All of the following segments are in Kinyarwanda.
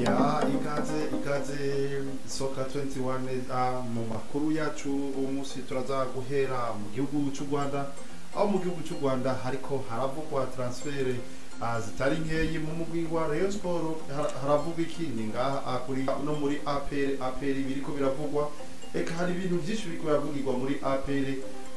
ya ikaze ikaze soka 21 ah, mu makuru yacu uwo munsi turaza guhera mu gihugu cy'u rwanda aho mu gihugu cy'u rwanda hariko haravugwa transfere ah, zitari nkeyi mu mugwi wa Rayon Sport har- haravugwa iki ni ngaha ah, kuri no muri APR APR biriko biravugwa eka hari ibintu byinshi biriko biravugirwa muri APR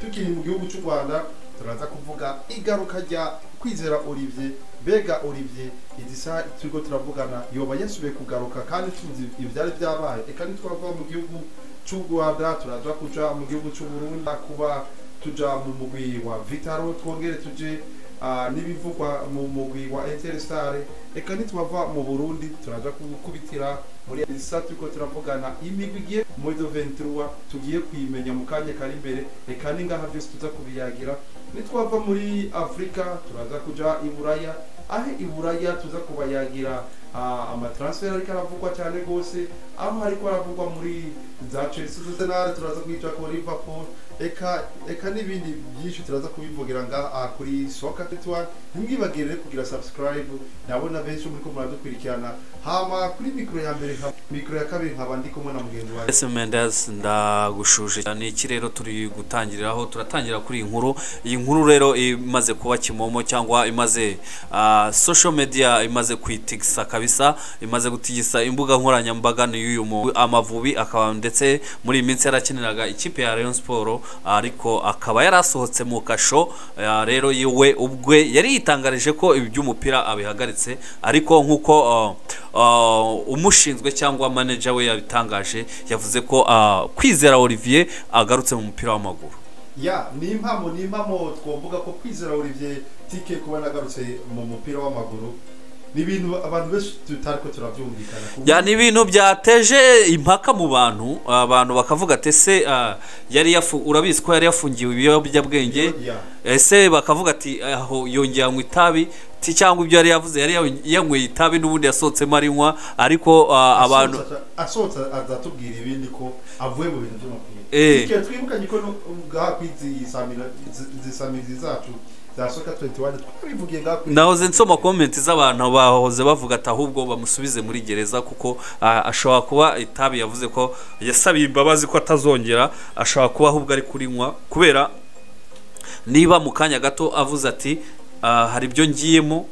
tukiri mu gihugu cy'u rwanda turaza kuvuga igaruka rya kwizera Olivier bega Olivier izi saha turiko turavugana yoba yasubiye kugaruka kandi tuzi ivyari vyabaye eka ntitwava mu gihugu cy'u rwanda turaza kuja mu gihugu cy'u burundi kuba tuja mu mugwi wa vitaro twongere tuje ah, n'ibivugwa mu mugwi wa interstar eka nitwava mu burundi turaza gukubitira muri isa turiko turavugana imigwi igiye muri do 23 tugiye kuyimenya mu kanya kari imbere eka ni ngaha vyose tuza kubiyagira nitwava muri afurika turaza kuja i buraya aho i buraya tuza kubayagira ah, amatransfer ariko aravugwa cyane rwose aho hariko aravugwa muri za chelsea arsenal turaza kwica ko liverpool eka eka n'ibindi byinshi turaza kubivugira nga ah, kuri soka tetwa ntimwibagirire kugira subscribe ndabona benshi muri ko muradukurikirana hama kuri mikro ya mbere nka- mikro ya kabiri nkaba ndikumwe na mugenzi wawe ese Mendes ndagushuje cyane iki rero turi gutangiriraho turatangira kuri iyi nkuru iyi nkuru rero imaze kuba kimomo cyangwa imaze ah, social media imaze kwitigisa kabisa imaze gutigisa imbuga nkoranyambaga ni y'uyu mu amavubi akaba ndetse muri iyi minsi yarakiniraga ikipe ya Rayon Sport ariko akaba yarasohotse mu kasho ah, rero yiwe ubwe yari yitangarije ko ibi by'umupira abihagaritse ariko nk'uko ah, ah, umushinzwe cyangwa manager we yabitangaje yavuze ko ah, kwizera Olivier agarutse mu mupira w'amaguru ya ni impamo ni impamo twumvuga ko kwizera Olivier tike kuba nagarutse mu mupira w'amaguru ni ibintu abantu benshi tutariko turabyumvikana kuko- ya ni ibintu byateje impaka mu bantu abantu bakavuga ati ese ah, yari yafu- urabizi ko yari yafungiwe ibiyobyabwenge Ya. ese bakavuga ati aho yongeye anywa itabi ti cyangwa ibyo yari yavuze yari yaw- yanyweye itabi n'ubundi yasohotsemo arinywa ariko ah, abantu Asohotse- asohotse azatubwira ibindi ko avuye mu bintu by'umupira Eh. Tike, twibukanye ko no- ngaha ku izi samira- izi- izi samirizi zacu za soka 21 twabivugiye ngaha kuri- nahoze nsoma komenti z'abantu bahoze bavuga ati ahubwo bamusubize muri gereza kuko ah, ashobora kuba itabi yavuze ko yasabiye imbabazi ko atazongera ashobora kuba ahubwo ari kurinywa kubera niba mu kanya gato avuze ati "Ah, hari ibyo ngiyemo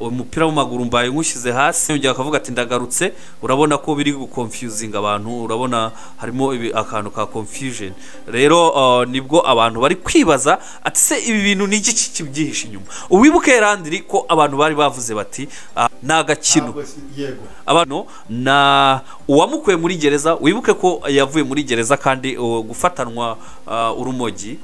umupira w'amaguru mbaye nywushyize hasi yongera akavuga ati ndagarutse urabona ko biri gukonfuzinga abantu urabona harimo ibi- akantu ka confusion rero ah, nibwo abantu bari kwibaza ati se ibi bintu ni iki kibyihishe inyuma uwibuke randiri ko abantu bari bavuze bati "Ah, ni agakino Ntabwo si- yego abano na uwamukuye muri gereza wibuke ko yavuye muri gereza kandi uh, gufatanwa uh, urumogi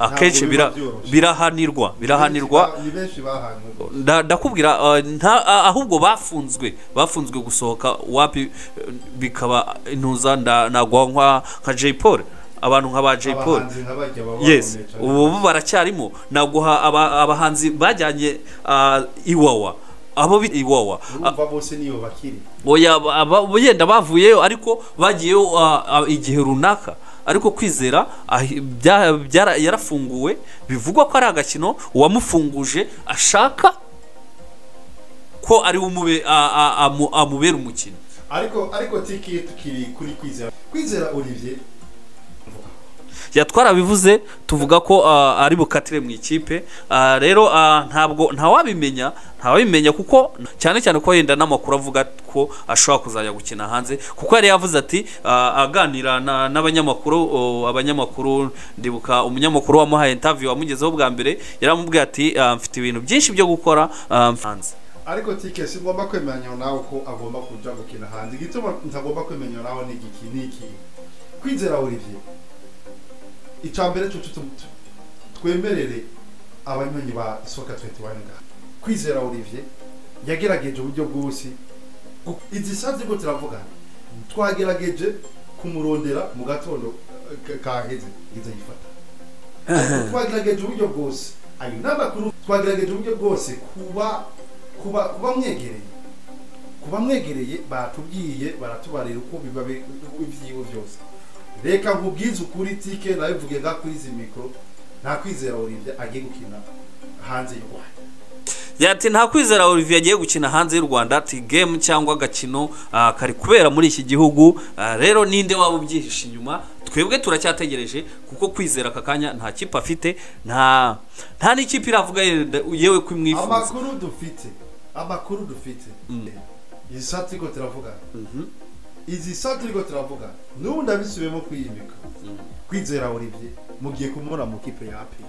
akenshi biba bira- byoroshye. birahanirwa birahanirwa Ni benshi bahanwe nda- ndakubwira uh, nta- a- ahubwo bafunzwe bafunzwe gusohoka wapi uh, bikaba intuza nda- nagwa nka- nka Jay Paul abantu nka ba Jay Paul abahanzi nka bajya baba yes bakomeye cyane. ubu baracyarimo naguha aba- abahanzi bajyanye uh, iwawa abo bita iwawa urumva bose niyo bakiri oya aba- aba- yenda bavuyeyo ariko bagiyeyo ah, ah, igihe runaka ariko kwizera ah, bya- byara- yarafunguwe bivugwa ko ari agakino uwamufunguje ashaka ko ari we umube- a- a- amu- amubera umukino ariko ariko tiki tukiri kuri kwizera kwizera Olivier ya twarabivuze tuvuga ko ah, ari bukatire mu ikipe Ah, rero ah, ntabwo ntawabimenya ntawabimenya kuko cyane cyane ko yenda n'amakuru avuga ko ashobora kuzajya gukina hanze kuko yari yavuze ati ah, aganira na- n'abanyamakuru oh, abanyamakuru ndibuka umunyamakuru wamuhaye interview wamugezeho bwa mbere yaramubwiye ati ah, mfite ibintu byinshi byo gukora ah, hanze ariko tike si ngombwa kwemeranya nawe ko agomba kuja gukina hanze igituma ntagomba kwemeranya nawe ni igiki ni iki kwizera Olivier icambere cucu tu- tu- twemerere abanywanyi ba soka 21 ngaha kwizera Olivier yagerageje uburyo bwose Gu- izi sanze ko turavugana twagerageje kumurondera mu gatondo eh, ka- kaheze izo yifata Ariko twagerageje uburyo bwose ayo ni amakuru twagerageje uburyo bwose kuba kuba kuba mwegereye kuba mwegereye baratubwiye baratubarira uko biba bi- ibyiwe byose reka nkubwize ukuri tike nawe mvuge nka kuri izi mikoro nta kwizera Olivier agiye gukina hanze y'u Rwanda yati nta kwizera Olivier agiye gukina hanze y'u Rwanda ati game cyangwa agakino ah, kari kubera muri iki gihugu Ah, rero ninde waba ubyihishe inyuma twebwe turacyategereje kuko kwizera aka kanya nta kipe afite nta nta n'ikipe iravuga yenda- yewe ko imwifuza amakuru dufite amakuru dufite izi saa turiko turavuga Mhm. izi saa turiko turavuga n'ubu ndabisubiyemo kwiyimika kwizera Olivier mugiye kumubona mu kipe ya APR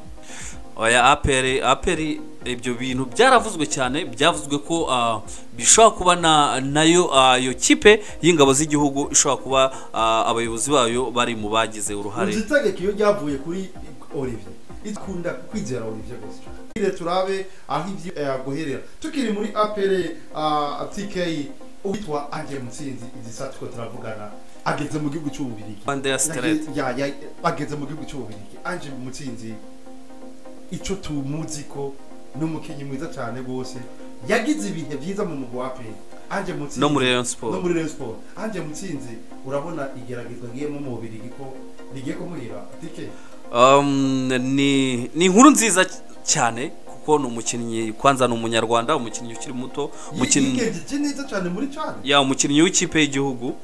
oya aperi aperi ibyo bintu byaravuzwe cyane byavuzwe ko ah, bishobora kuba na nayo ah, iyo kipe y'ingabo z'igihugu ishobora kuba ah, abayobozi bayo bari mu bagize uruhare uzitegeka iyo ryavuye kuri Olivier ikunda kwizera Olivier gusa Tugire turabe aho ibyo yaguherera tukiri muri APR ah, TK uwitwa Ange Mutsinzi izi saa turiko turavugana ageze mu gihugu cy'ububirigi Rwanda ya Straight. Ya, ya, bageze mu gihugu cy'ububirigi anje mutsinzi icyo tumuzi ko ni umukinnyi mwiza cyane rwose yagize ibihe byiza mu mugwa wa pe anje mutsinzi No muri Rayon Sport. no muri Rayon Sport anje mutsinzi urabona igeragezwa ngiyemo mu bubirigi ko rigiye kumuhira dike Um, ni ni inkuru nziza cy- cyane kuko ni umukinnyi kwanza ni umunyarwanda umukinnyi ukiri muto umukinnyi yigengeje neza cyane muri cyane ya umukinnyi w'ikipe y'igihugu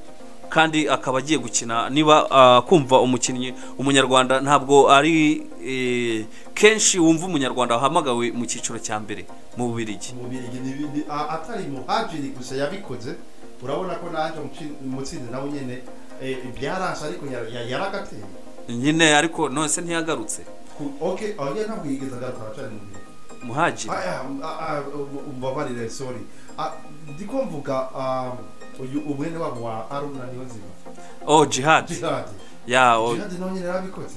kandi akaba agiye gukina niba ah, kumva umukinnyi umunyarwanda ntabwo ari eh, kenshi wumva umunyarwanda wahamagawe mu cyiciro cya mbere mu bubirigi umubirigi n'ibindi a- atari muhajiri gusa yabikoze urabona ko nanje mutsinzi nawe nyene eh, byarashe ariko yar- yar- yaragateye nyine ariko none se ntiyagarutse Ku- Okay, oya ntabwo yigeze agaruka cyane mu bihe. muhajiri Aya, a- a- um- umbabarire sorry. Ah, Ndiko mvuga ah, uyu ubwene wabo wa Aruna Niyonzima. oh jihad Jihad. ya oh, Jihad nawe nyine yarabikoze.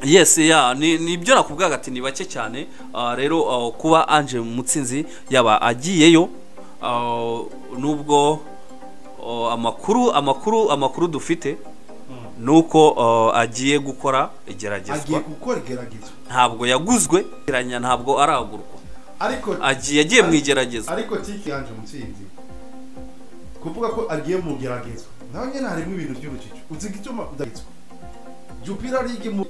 yes ya ni ni ibyo nakubwaga ati ni bake cyane Ah, rero ah, kuba Ange Mutsinzi yaba agiyeyo ah, nubwo ah, amakuru amakuru amakuru dufite ni uko ah, agiye gukora Agiye igeragezwa gukora igeragezwa. ntabwo yaguzwe geranya ntabwo aragurwa Ariko agiye agiye mu igeragezwa ariko tiki yanje mutsinzi. Kuvuga ko agiye mu geragezwa. Nawe nyine harimo ibintu by'urujijo. Uzi gituma udagitswe. Jupira League mu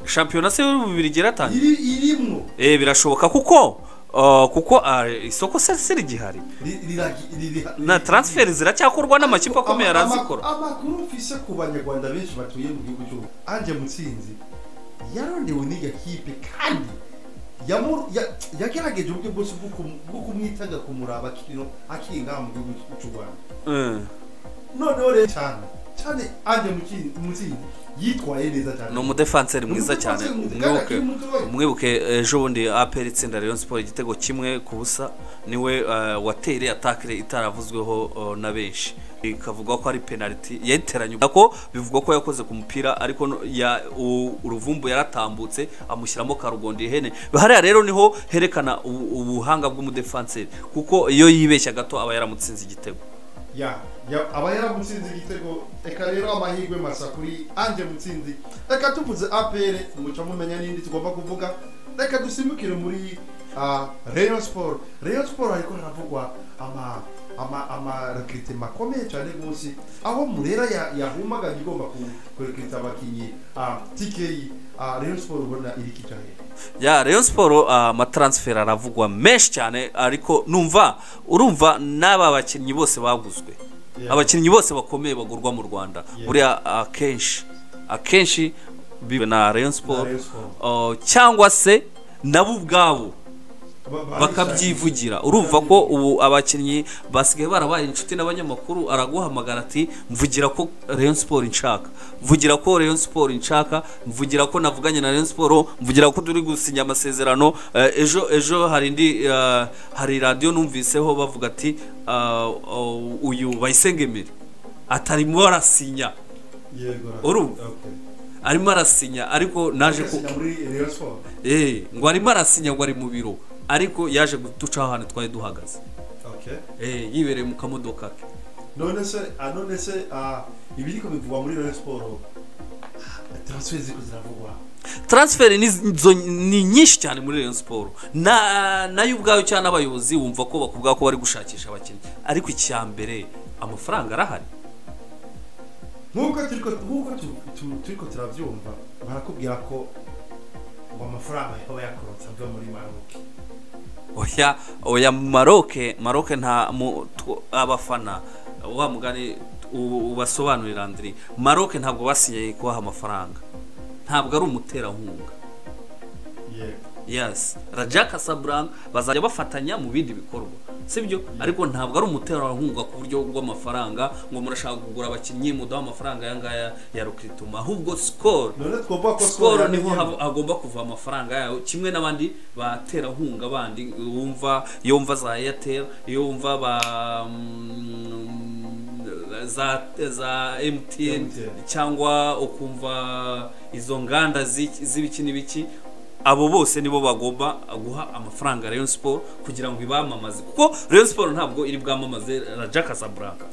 shampiyona se y'ububirigi iratangira iri irimwo eh birashoboka kuko ah, kuko ah, isoko se si rigihari Ri- riragi- riri- na transferi ziracyakorwa n'amakipe akomeye Ama- ama- arazikora amakuru mfise ku banyarwanda benshi batuye mu gihugu cy'u Rwanda anje mutsinzi yarondewe n'iyo kipe kandi yamu- ya- yagerageje uburyo bwose bwo kum- bwo kumwitaga kumuraba akiri akiri ngaha mu gihugu cy'u rwanda Eh. noneho rero cyane cyane anje Mutsi- mutsinzi yitwaye neza cyane ni umudefanseri Ni mwiza cyane umudefanseri mwiza, umwibuke kandi akiri mutoya. umwibuke ejo bundi aperi itsinda Rayon Sport igitego kimwe ku busa niwe eh, watereye atakire itaravuzweho eh, na benshi ikavugwa ko ari penaliti yayiteranye ko bivugwa ko yakoze ku mupira ariko no- ya- u- uruvumbu yaratambutse amushyiramo karugondi ihene hariya rero niho herekana ubu- ubuhanga bw'umudefanseri kuko iyo yibeshya gato aba yaramutsinze igitego ya ya- aba yaramutsinze igitego reka rero amahirwe masa kuri anje mutsinzi reka tuvuze apr muca mumenya n'indi tugomba kuvuga reka dusimbukire muri ah, rayon sport rayon sport ariko haravugwa ama ama amarekiritema akomeye cyane rwose aho murera ya- yahumaganye igomba ku- kurekirita abakinnyi ah, tki ah, rayon sport ubona iri kijahera ya Rayon Sport amataransiferi aravugwa menshi cyane ariko numva urumva n'aba bakinnyi bose baguzwe Yeah. abakinnyi bose bakomeye bagurwa mu Rwanda Yeah. buriya akenshi akenshi bibe na Rayon Sport Rayon Sport. Oh, cyangwa se nabo ubwabo Ba- ba- bakabyivugira urumva ko ubu abakinnyi basigaye barabaye inshuti n'abanyamakuru araguhamagara ati mvugira ko Rayon Sport nshaka mvugira ko Rayon Sport nshaka mvugira ko navuganye na Rayon Sport mvugira ko turi gusinya amasezerano Eh, ejo ejo hari indi eh, hari radio numviseho bavuga ati ah, oh, uyu Bayisengemere atarimo arasinya yego ra- Urumva? Okay. arimo arasinya ariko naje ku Agasinya muri rayon sport eh ngo arimo arasinya ngo ari mu biro ariko yaje gutucaho ahantu twari duhagaze okay Eh, yibereye mu kamodoka ke none se ah, none se ah, ibiriko bivugwa muri Rayon Sport transfer ziko ziravugwa transferi ni, zo- ni nyinshi cyane muri Rayon Sport na nayo ubwayo cyangwa n'abayobozi wumva ko bakubwira ko bari gushakisha abakinnyi ariko icya mbere amafaranga arahari nkuko turiko nkuko tu- tu- turiko turavyumva barakubwira ko ngo amafaranga yoba yakorotse ava muri Maroc oya oya maroke maroke nta mu tw- abafana wa mugani u- ubasobanurira andiri maroke ntabwo basinye kubaha amafaranga ntabwo ari umuterankunga yego yes raja casablanca bazajya bafatanya mu bindi bikorwa sibyo ariko ntabwo ari umuterankunga ku buryo bw'amafaranga ngo murashaka kugura abakinnyi mudaha amafaranga aya ngaya ya rukituma ahubwo skol none twumva ko skol niho yamenyemo. hab- hagomba kuva amafaranga yayo kimwe n'abandi baterankunga bandi wumva iyo wumva za airtel iyo wumva ba mm, za za mtn MTN. cyangwa ukumva izo nganda z'iki- z'ibiki n'ibiki abo bose nibo bagomba guha amafaranga Rayon Sport kugira ngo ibamamaze kuko Rayon Sport ntabwo iri bwamamaze Raja Casablanca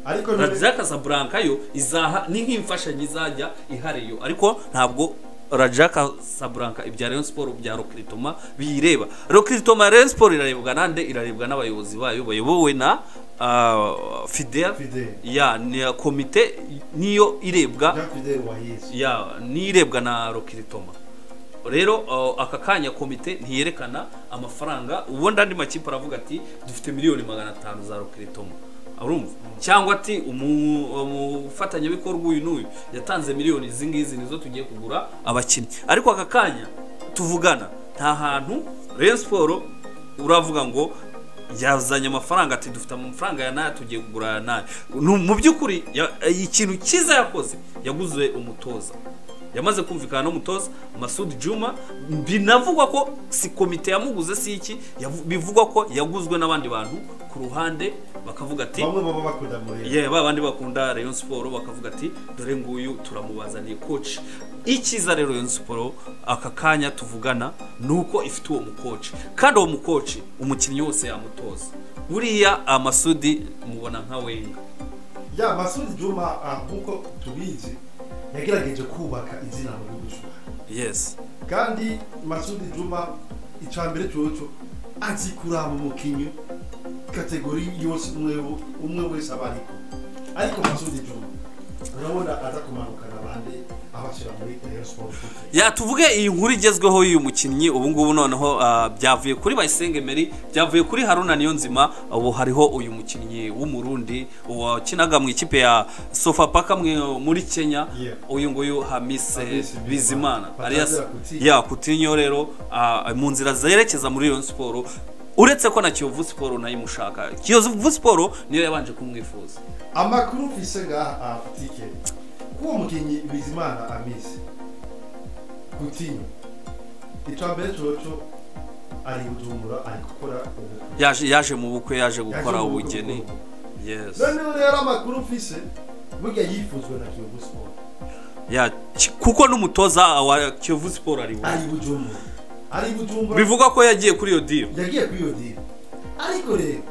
ariko none Raja Casablanca yo izaha ni nk'imfashanyo izajya ihariyo ariko ntabwo Raja Casablanca ibya Rayon Sport bya Rokritoma biyireba Rokritoma Rayon Sport irarebwa nande irarebwa n'abayobozi bayo bayobowe na ah, Fidel Fidel. ya ni komite niyo irebwa Jean Fidel Wahizi ya n'irebwa na rokiritoma rero uh, aka kanya komite ntiyerekana amafaranga ubundi andi makipe aravuga ati dufite miliyoni magana atanu za rokiritoma urumva cyangwa ati umu- umufatanyabikorwa uyu n'uyu yatanze miliyoni izi ngizi nizo tugiye kugura abakinnyi ariko aka kanya tuvugana nta hantu Rayon Sport uravuga ngo yazanye amafaranga ati dufite amafaranga ya nayo tugiye kugura aya nayo Nu- mu by'ukuri ya- ikintu cyiza yakoze yaguze umutoza yamaze kumvikana n'umutoza Masud Juma binavugwa ko si komite yamuguze si iki yavu- bivugwa ko yaguzwe n'abandi bantu ku ruhande bakavuga ati bamwe baba bakunda muri yeah, ba bandi bakunda Rayon Sport bakavuga ati dore nguyu turamubazaniye coach icyiza rero Rayon Sport aka kanya tuvugana nuko ifite uwo mukoci kandi uwo mukoci umukinnyi wose yamutoza buriya amasudi mubona nka wenga ya Masudi Juma ah, nkuko tubizi yagerageje kubaka izina mu gihugu cy'u Rwanda yes kandi Masudi Juma icambere cyoco azi kuraba umukinyi kategori yose umwe wo- umwe wese abariko ariko Masudi Juma urabona aza kumanukana abandi abashyira muri Rayon Sport Football. ya tuvuge iyi nkuru igezweho y'uyu mukinnyi ubu ngubu noneho ah, byavuye kuri Bayisenge Emery byavuye kuri Haruna Niyonzima ubu hariho uyu mukinnyi w'umurundi wakinaga mu ikipe ya Sofapaka mwe- muri Kenya Yeah. uyu nguyu Hamise Hamise Bizimana Bizimana. alias Batazira Coutinho. ya Coutinho rero ah, mu nzira zerekeza muri Rayon Sport uretse ko na Kiyovu Sport nayo imushaka Kiyovu Sport niyo yabanje kumwifuza amakuru mfise ngaha tike k'uwo mukinyi bizimana amisi gutinya icambere coco ari bujumbura ari gukora ubukwe yaje yaje mu bukwe yaje Yaje gukora mu bukwe ubugeni gukora ubukwe. yes noneho rero amakuru mfise burya yifuzwe na kiyovu sport ya ki- kuko n'umutoza wa Kiyovu Sport ari we. ari bujumbura ari bujumbura bivugwa ko yagiye kuri iyo deal yagiye kuri iyo diri ariko rero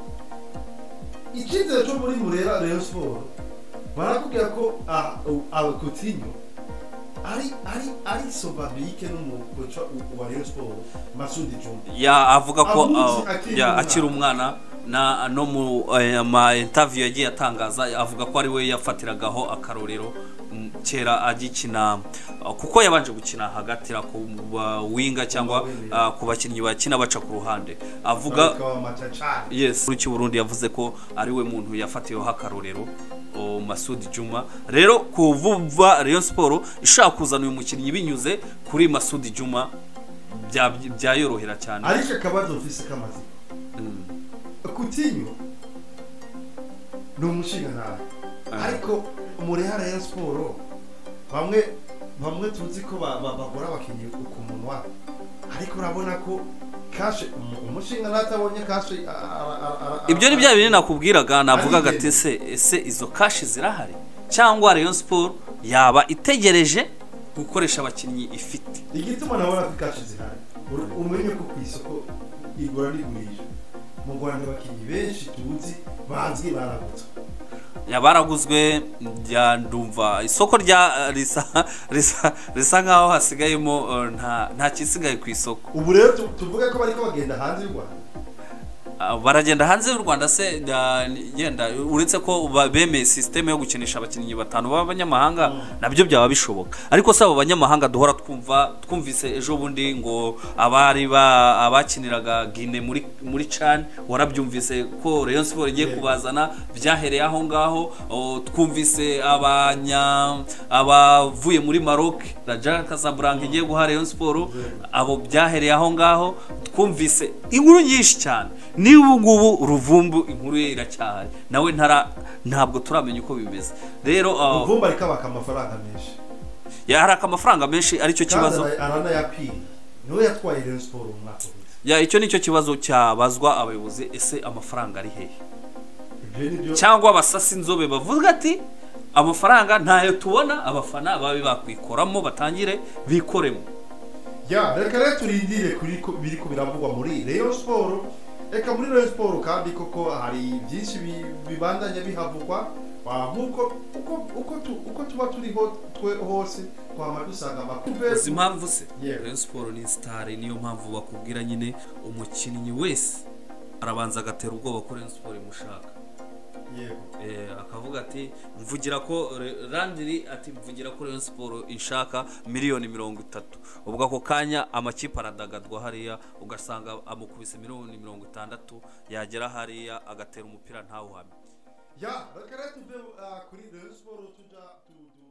icyizere cyo muri murera reyo siporo barakubwira ko abakotinyo ari ari ari sobabike n'umukoca wa reyo siporo masudi jumba ya avuga ko Amuzi uh, akiri ya umwana. akiri umwana na no mu eh, ama interview yagiye atangaza avuga ko ari we yafatiragaho akarorero mm, kera agikina uh, kuko yabanje gukina hagatira ku winga cyangwa uh, ku bakinnyi bakina baca ku ruhande avuga bakaba amacacari yes cy'u Burundi yavuze ko ari we muntu yafatiyeho akarorero o, Masud Juma rero kuvuva Rayon Sport ishaka kuzana uyu mukinnyi binyuze kuri Masud Juma bya- byayorohera cyane ariko akabazo mfise k'amazina Mm. kutinyo ni umushinga nabi Ah. ariko murera reyo siporo bamwe bamwe tuzi ko ba- ba- bagora abakinnyi ku munwa ariko urabona ko kashe umu- umushinga natabonye kashe a- a- a- a- a- ibyo ni bya bintu nakubwiraga navugaga Ari ati ese ese izo kashi zirahari cyangwa Rayon Sport yaba itegereje gukoresha abakinnyi ifite igituma nabona ko kashe zihari Ur- umenye ko ku isoko igura n'igurisha mu rwanda abakinnyi benshi tuzi bazwi baragutse yabaraguzwe njya ndumva isoko rya risa risa risa nkaho hasigayemo eh, nta nta kisigaye ku isoko ubu rero tu- tuvuge ko bariko bagenda hanze y'u rwanda Ah, baragenda hanze y'u Rwanda se ah, yenda uretse ko ba- bemeye system yo gukinisha abakinnyi batanu b'abanyamahanga nabyo byaba bishoboka ariko si abo banyamahanga duhora twumva twumvise ejo bundi ngo abari ba abakiniraga Guinea muri muri Chan warabyumvise ko Rayon Sport igiye Yego. kubazana byahereye aho ngaho o, twumvise abanya abavuye muri Maroc Raja Casablanca igiye guha Rayon Sport abo byahereye aho ngaho twumvise inkuru nyinshi cyane n'ubu ngubu ruvumbu inkuru ye iracyahari nawe ntara ntabwo turamenya uko bimeze rero uh, muvumba rikabaka amafaranga menshi yaraka amafaranga menshi aricyo kandi kibazo ara- aranayakwiriye niwe yatwaye Rayon Sport mu mwaka uheze ya icyo nicyo kibazo cyabazwa abayobozi ese amafaranga ari hehe ibyo ni byo cyangwa abasasi inzobe bavuga ati amafaranga ntayo tubona abafana babe bakwikoramo batangire bikoremo ya reka rero turindire kuri ko- biri ko biravugwa muri Rayon Sport reka muri Rayon Sport kandi koko hari byinshi bi- bibandanya bihavugwa Ah, nk'uko uko uko tu- uko tuba turiho twe hose twama dusanga amakuru izi mpamvu se Yeah. Rayon Sport ni sitari niyo mpamvu bakubwira nyine umukinnyi wese arabanza agatera ubwoba ko Rayon Sport imushaka yego Eh, akavuga ati mvugira ko Re- randiri ati mvugira ko Rayon Sport inshaka miliyoni mirongo itatu ubwo ako kanya amakipe aradagadwa hariya ugasanga amukubise miliyoni mirongo itandatu yagera hariya agatera umupira ntawuhamye ya reka rero tuve ah, kuri Rayon Sport tuja tu- tu-